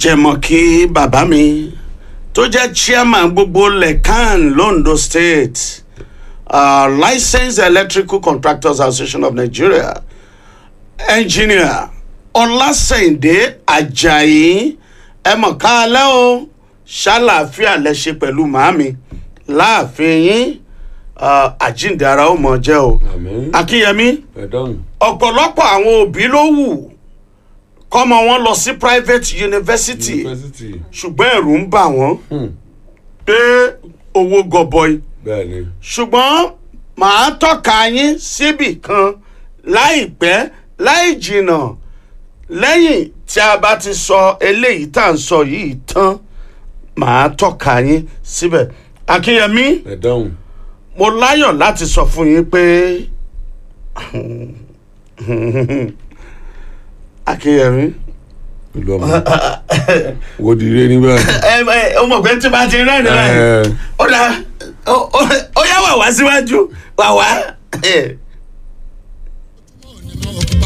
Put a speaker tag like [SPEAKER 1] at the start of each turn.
[SPEAKER 1] jẹ̀mọ̀kí bàbá mi tó jẹ́ chairman gbogbo lekan londo state uh, licensed electrical contractors association of nigeria engineer ọlásẹ̀yìndé ajayi ẹ mọ̀ ká alẹ́ o ṣàlàáfíà lẹ ṣe pẹ̀lú màámi láàfin yín uh, àjíǹde ara ó mọ̀ jẹ́ o
[SPEAKER 2] àmín
[SPEAKER 1] akínyẹmí
[SPEAKER 2] ẹ̀dọ́n
[SPEAKER 1] ọ̀pọ̀lọpọ̀ àwọn òbí ló wù kọ́mọ wọn lọ sí private university
[SPEAKER 2] yunifásitì
[SPEAKER 1] ṣùgbọ́n ẹ̀rù ń bà wọ́n
[SPEAKER 2] Hmm.
[SPEAKER 1] pé owó gọbọi
[SPEAKER 2] bẹ́ẹ̀ ni
[SPEAKER 1] ṣùgbọ́n màá tọ́ka yín síbì kan láìpẹ́ láì jìnnà lẹ́yìn tí a bá ti sọ eléyìí tá à ń sọ yìí tán màá tọ́ka yín síbẹ̀ akínyẹmí
[SPEAKER 2] ẹ̀dọ́n
[SPEAKER 1] mo láyọ̀ láti sọ fún yín pé akínyẹmí
[SPEAKER 2] ìlú ọmọ wo di ire níbẹ̀.
[SPEAKER 1] ẹ ẹ ọmọ ọgbẹ tí bá ti rẹ́rìn rẹ̀
[SPEAKER 2] Ẹ.
[SPEAKER 1] ó dà ó ó- ó yá wà wá síwájú wà wá